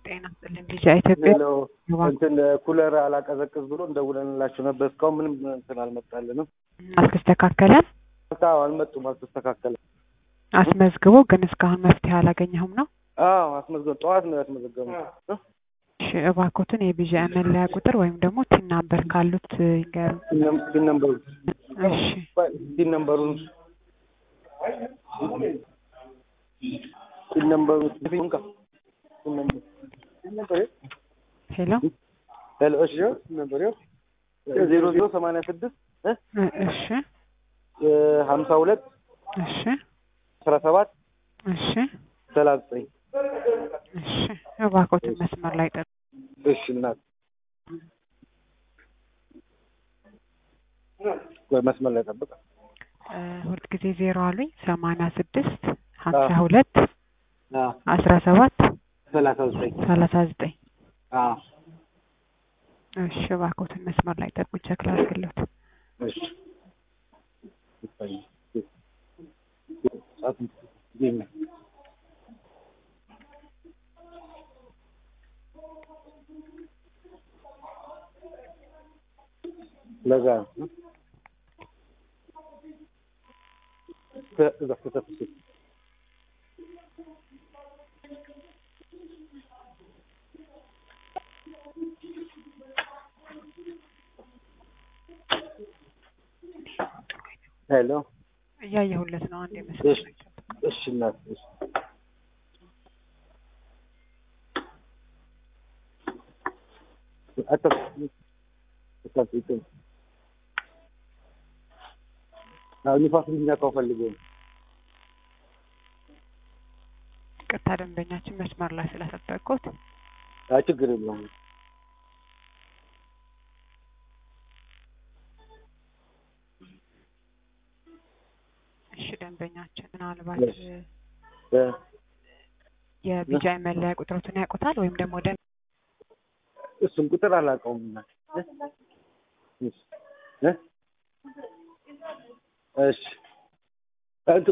ጤና ይስጥልኝ ልጅ ኢትዮጵያ ሄሎ እንትን ኩለር አላቀዘቅዝ ብሎ እንደውለንላቸው ነበር። እስካሁን ምንም እንትን አልመጣልንም። አልተስተካከለም። አዎ አልመጡም፣ አልተስተካከለም። አስመዝግቦ ግን እስካሁን መፍትሄ አላገኘሁም ነው። አዎ አስመዝገብ ጠዋት ነው ያስመዘገበው። እሺ እባክዎትን የቢዥአይ መለያ ቁጥር ወይም ደግሞ ቲን ናምበር ካሉት ይንገሩ። ቲን ነምበሩ እሺ ቲን ነምበሩን ቲን ነምበሩ እንካ ቲን ነምበሩ ሄሎ ሄሎ እሺ ነበር ዜሮ ዜሮ ሰማንያ ስድስት እሺ ሀምሳ ሁለት እሺ አስራ ሰባት እሺ ሰላሳ ዘጠኝ እሺ እባክዎትን መስመር ላይ ጠብቁ። እሺ እናት ወይ መስመር ላይ ጠብቅ። ሁለት ጊዜ ዜሮ አሉኝ ሰማንያ ስድስት ሀምሳ ሁለት አስራ ሰባት ሰላሳ ዘጠኝ ሰላሳ ዘጠኝ እሺ እባክዎትን መስመር ላይ ጠብቁ። ቼክ ላድርግልዎት። እሺ ለዛ ነው እዛ ከተፍ ሄሎ እያየሁለት ነው። አንድ መስመር ላይ ጠብቁ። እሺ እናት እሺ አታ አታ አሁን ንፋስ እንዲነካው ፈልጎ ነው። ቅርታ ደንበኛችን መስመር ላይ ስለጠበቅኩት አይ ችግር የለውም። እሺ ደንበኛችን ምናልባት እ የቢጃይ መለያ ቁጥሮትን ያውቁታል ወይም ደግሞ ደ እሱን ቁጥር አላውቀውም። እናት እ እሺ